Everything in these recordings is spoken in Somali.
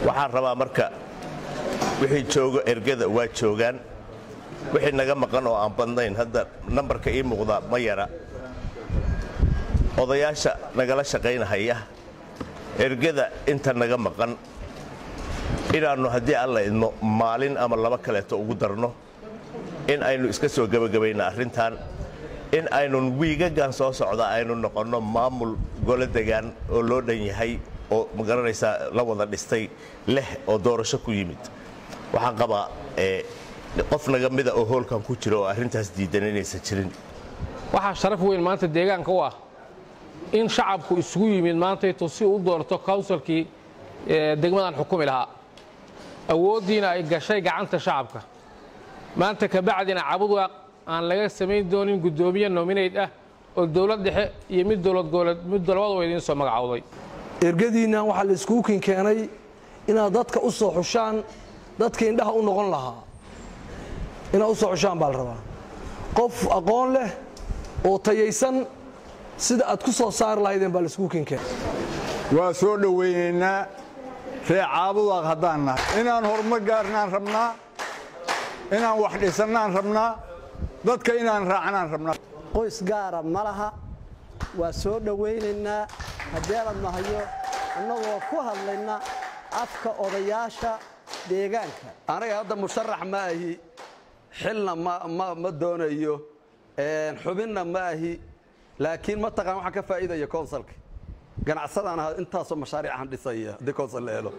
waxaan rabaa marka wixii joogo ergada waa joogaan wixii naga maqan oo aan badnayn hadda nambarka ii muuqda ma yara odayaasha nagala shaqaynahaya ergada inta naga maqan inaannu haddii alla idmo maalin ama laba kaleeto ugu darno in aynu iska soo gebagabayno arrintan in aynun wiigagan soo socda aynu noqonno maamul golo degaan oo loo dhan yahay oo magaranaysaa la wada dhistay leh oo doorasho ku yimid waxaan qabaa qof naga mida oo hoolkan ku jira oo arrintaas diidan inaysan jirin waxaa sharaf weyn maanta deegaanka u ah in shacabku isugu yimid maantayto si uu u doorto kawnsalkii degmadan xukumi lahaa awooddiina ay gashay gacanta shacabka maanta kabacdina cabudwaaq aan laga samayn doonin guddoomiye nominayd ah oo dowlad dhexe iyo mid dowladgoboleed mid labadaba idiin soo magacowday ergadiinnan waxaa la iskuukin keenay inaad dadka u soo xushaan dadka indhaha u noqon lahaa inaad u soo xushaan baa la rabaa qof aqoon leh oo tayaysan sida aad ku soo saari lahaydeen baa la iskuukin keenay waa soo dhowaynaynaa ree caabudaaq haddaan nahay inaan horumar gaarnaan rabnaa inaan wax dhisannaan rabnaa dadka inaan raacnaan rabnaa qoys gaara ma laha waa soo dhowaynaynaa haddeelad nahayo annagoo ku hadlayna afka odayaasha deegaanka aniga hadda musharax ma ahi xilna ma doonayo xubinna ma ahi laakiin mataqaan waxaan ka faa'iidaya konsalka ganacsadaan ahaa intaasoo mashaariican dhisaya haddii konsal la helo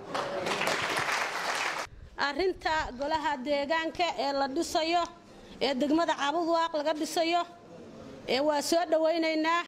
arrinta golaha deegaanka ee la dhisayo ee degmada cabudwaaq laga dhisayo ee waa soo dhowaynaynaa